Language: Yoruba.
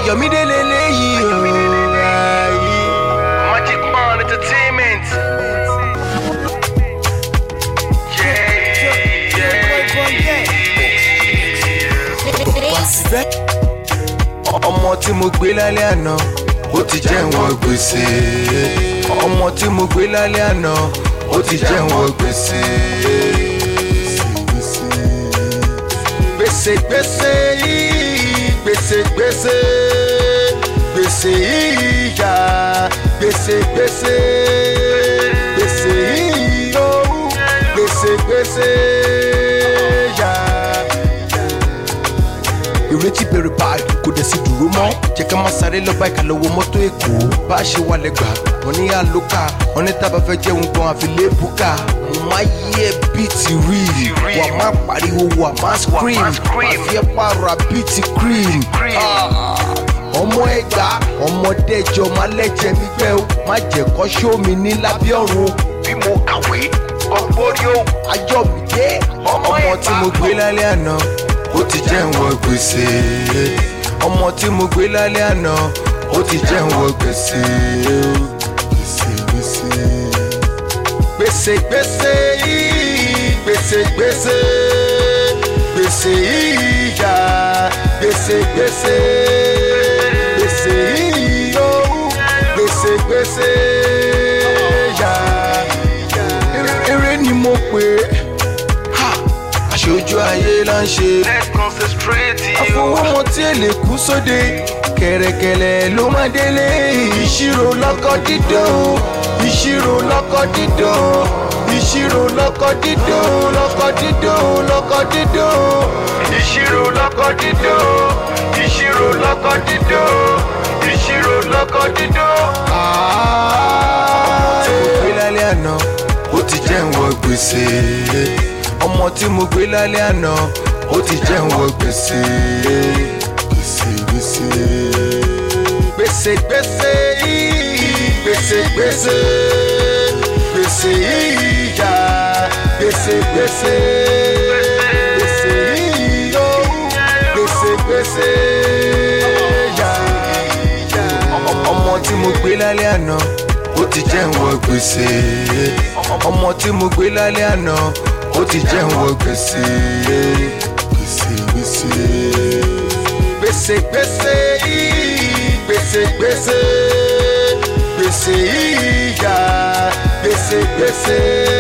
Ayọ̀mídé lélẹ́yìí o. ayé. Magic Man Entertainment. ọmọ tí mo gbé lálẹ́ àná ó ti jẹ́ ìwọ̀n gbèsè ọmọ tí mo gbé lálẹ́ àná ó ti jẹ́ ìwọ̀n gbèsè. gbèsè gbèsè yìí gbèsè gbèsè gbèsè yìí yá gbèsè gbèsè gbèsè yìí yó gbèsè gbèsè yá ìrètí bẹ̀rẹ̀ báyìí kò dẹ̀ sí dúró mọ́ jẹ́ ká má sáré lọ báyìí ká lọ wo mọ́tò èkó bá a ṣe wà lẹ́gbàá wọn ní àlòkà wọn ní tábà fẹ́ jẹun gan àfi lébùkà mo máa yí ẹ bíi ti rí wà má pariwo wà má scream wà fi ẹ pààrọ̀ bíi ti cream. Ah ọmọ ẹgbà ọmọdéjọ má lẹ́jẹ̀ mi gbẹ́ o má jẹ́ kọ́ ṣó mi ní lábẹ́ ọ̀run Bí mo kàwé, ọgbórí ó. ayọ̀ mi dé ọmọ tí mo gbé lálẹ́ àná ó ti jẹ́ ìwọ̀n gbèsè ọmọ tí mo gbé lálẹ́ àná ó ti jẹ́ ìwọ̀n gbèsè gbèsè gbèsè gbèsè gbèsè yìí gbèsè gbèsè gbèsè yìí yá gbèsè gbèsè gbèsè yìí yó gbèsè gbèsè yá eré ni mo pè é ha aṣojú ayé là ń ṣe Let's concentrate you. àfọwọ́mọ tí èlé kú sóde kẹ̀rẹ̀kẹ̀rẹ̀ ló máa délé ìṣirò lọ́kọ̀ dídùn ìṣirò lọ́kọ̀ dídùn ìṣirò lọ́kọ̀ dídùn lọ́kọ̀ dídùn lọ́kọ̀ dídùn Ìṣirò lọ́kọ̀ dídùn. Ìṣirò lọ́kọ̀ dídùn. Ìṣirò lọ́kọ̀ dídùn. tí mo gbé lálẹ́ àná ó ti jẹ́ ìwọ̀n gbèsè ọmọ tí mo gbé lálẹ́ àná ó ti jẹ́ ìwọ̀n gbèsè gbèsè gbèsè gbèsè gbèsè yìí gbèsè gbèsè gbèsè yìí yá gbèsè gbèsè gbèsè yìí yó gbèsè gbèsè yá ọmọ tí mo gbé lálẹ́ àná ó ti jẹ́ ìwọ̀n gbèsè ọmọ tí mo gbé lálẹ́ àná ó ti jẹ́ ìwọ̀n gbèsè gbèsè gbèsè gbèsè gbèsè yìí gbèsè gbèsè gbèsè yìí yá gbèsè gbèsè